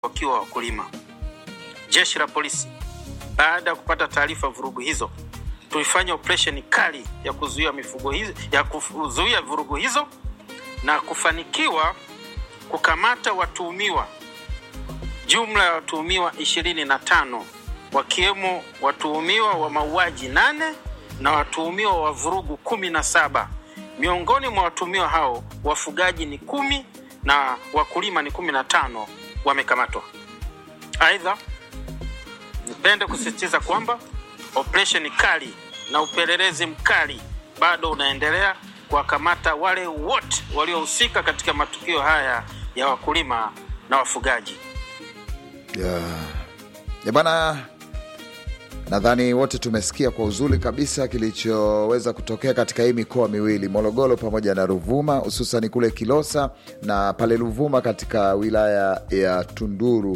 wakiwa wakulima. Jeshi la polisi baada ya kupata taarifa vurugu hizo, tulifanya operesheni kali ya kuzuia mifugo hizo, ya kuzuia vurugu hizo na kufanikiwa kukamata watuhumiwa jumla ya watuhumiwa ishirini na tano wakiwemo watuhumiwa wa mauaji nane na watuhumiwa wa vurugu kumi na saba. Miongoni mwa watuhumiwa hao wafugaji ni kumi na wakulima ni kumi na tano wamekamatwa. Aidha, nipende kusisitiza kwamba operesheni kali na upelelezi mkali bado unaendelea kuwakamata wale wote waliohusika katika matukio haya ya wakulima na wafugaji. Yeah. Ya bana, nadhani wote tumesikia kwa uzuri kabisa kilichoweza kutokea katika hii mikoa miwili Morogoro pamoja na Ruvuma, hususani kule Kilosa na pale Ruvuma katika wilaya ya Tunduru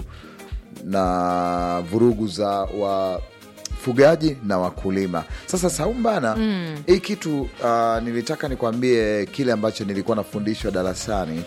na vurugu za wafugaji na wakulima. Sasa Saumu bana, mm. hii kitu uh, nilitaka nikwambie kile ambacho nilikuwa nafundishwa darasani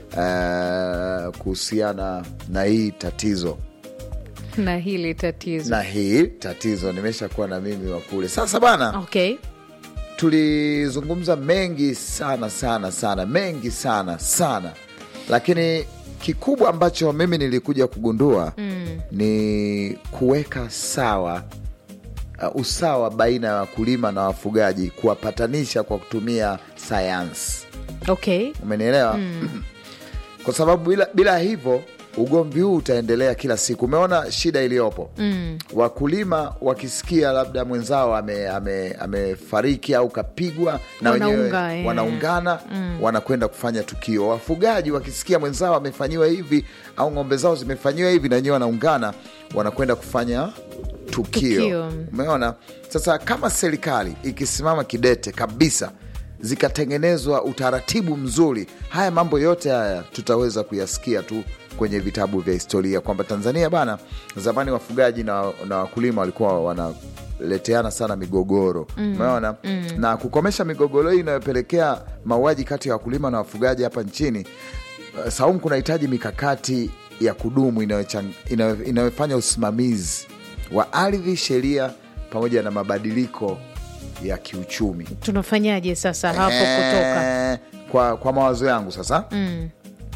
uh, kuhusiana na hii tatizo na hili tatizo na hii tatizo nimeshakuwa na mimi wa kule. Sasa bana, okay. tulizungumza mengi sana sana sana, mengi sana sana, lakini kikubwa ambacho mimi nilikuja kugundua mm. ni kuweka sawa uh, usawa baina ya wakulima na wafugaji, kuwapatanisha kwa kutumia sayansi. Okay. Umenielewa? mm. kwa sababu bila, bila hivyo ugomvi huu utaendelea kila siku. Umeona shida iliyopo mm. wakulima wakisikia labda mwenzao amefariki ame, ame au kapigwa na wenyewe eh. wanaungana mm. wanakwenda kufanya tukio. Wafugaji wakisikia mwenzao amefanyiwa hivi au ng'ombe zao zimefanyiwa hivi, na wenyewe wanaungana wanakwenda kufanya tukio, Tukio. Umeona? Sasa kama serikali ikisimama kidete kabisa zikatengenezwa utaratibu mzuri, haya mambo yote haya tutaweza kuyasikia tu kwenye vitabu vya historia kwamba Tanzania bana, zamani wafugaji na, na wakulima walikuwa wanaleteana sana migogoro umeona mm. mm. na kukomesha migogoro hii inayopelekea mauaji kati ya wakulima na wafugaji hapa nchini uh, Saumu, kunahitaji mikakati ya kudumu inayofanya usimamizi wa ardhi, sheria pamoja na mabadiliko ya kiuchumi. Tunafanyaje sasa hapo Eh, kutoka kwa, kwa mawazo yangu sasa mm.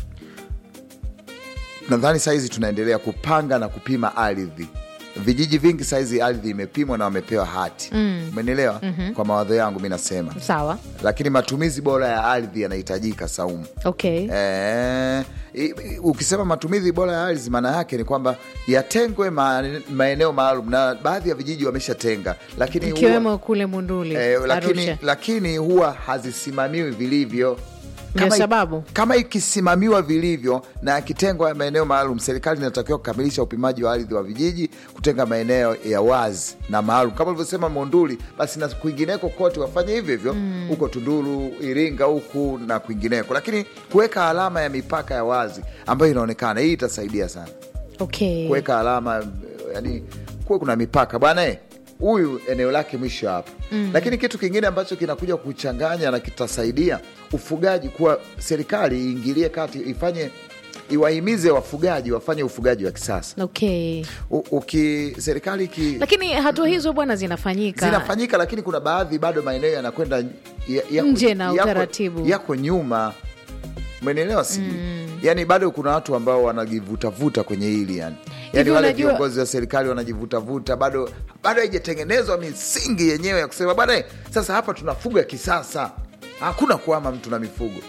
nadhani sahizi tunaendelea kupanga na kupima ardhi. Vijiji vingi sahizi ardhi imepimwa na wamepewa hati, umenielewa? mm-hmm. Kwa mawazo yangu mi nasema, sawa lakini matumizi bora ya ardhi yanahitajika, Saumu. okay. Eh, i- i- ukisema matumizi bora ya ardhi maana yake ni kwamba yatengwe ma, maeneo maalum, na baadhi ya vijiji wameshatenga, lakini huwa- ikiwemo kule Munduli Eh, lakini, Arusha. lakini huwa hazisimamiwi vilivyo. Ndio i- sababu. kama ikisimamiwa vilivyo na yakitengwa ya maeneo maalum, serikali inatakiwa kukamilisha upimaji wa ardhi wa vijiji, kutenga maeneo ya wazi na maalum kama ulivyosema Monduli, basi na kwingineko kote wafanye hivyo hivyo huko Tunduru, Iringa huku na kwingineko, lakini kuweka alama ya mipaka ya wazi ambayo inaonekana, hii itasaidia sana okay. kuweka alama yani, kuwe kuna mipaka bwana eh, huyu eneo lake mwisho hapa mm. Lakini kitu kingine ambacho kinakuja kuchanganya na kitasaidia ufugaji, kuwa serikali iingilie kati, ifanye iwahimize wafugaji wafanye ufugaji wa kisasa. Okay. U- Uki serikali iki Lakini hatua hizo bwana zinafanyika zinafanyika, lakini kuna baadhi bado maeneo yanakwenda ya- yako- Nje na yako- utaratibu. yako nyuma, umenielewa? Sijui yani bado kuna watu ambao wanajivutavuta kwenye hili yani, yani Hivi wale unajua- viongozi wa serikali wanajivutavuta, bado bado haijatengenezwa misingi yenyewe ya kusema bwana, eh, sasa hapa tunafuga kisasa, hakuna kuama mtu na mifugo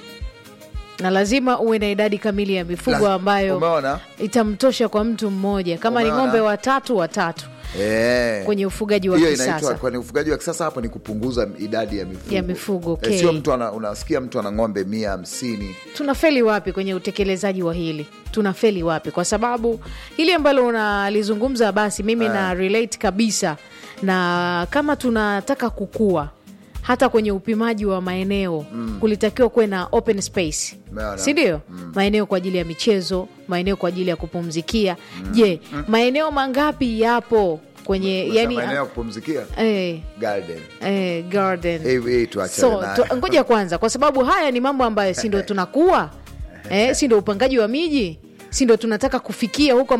na lazima uwe na idadi kamili ya mifugo Laz- ambayo umeona? itamtosha kwa mtu mmoja, kama ni Umeona? ng'ombe watatu watatu Eh. kwenye ufugaji wa hiyo kisasa. inaitwa kwenye ufugaji wa kisasa hapo ni kupunguza idadi ya mifugo, Ya mifugo, okay. Eh, sio mtu ana, unasikia mtu ana ng'ombe mia hamsini tunafeli wapi kwenye utekelezaji wa hili tunafeli wapi kwa sababu hili ambalo unalizungumza basi mimi na relate kabisa na kama tunataka kukua hata kwenye upimaji wa maeneo kulitakiwa kuwe na open space Umeona? sindio maeneo kwa ajili ya michezo maeneo kwa ajili ya kupumzikia je maeneo mangapi yapo kwenye yani, maeneo ya kupumzikia eh, garden eh, garden Hii- hii tuachane so nayo. tu, ngoja kwanza kwa sababu haya ni mambo ambayo si ndo tunakuwa eh, si ndo upangaji wa miji si ndo tunataka kufikia huko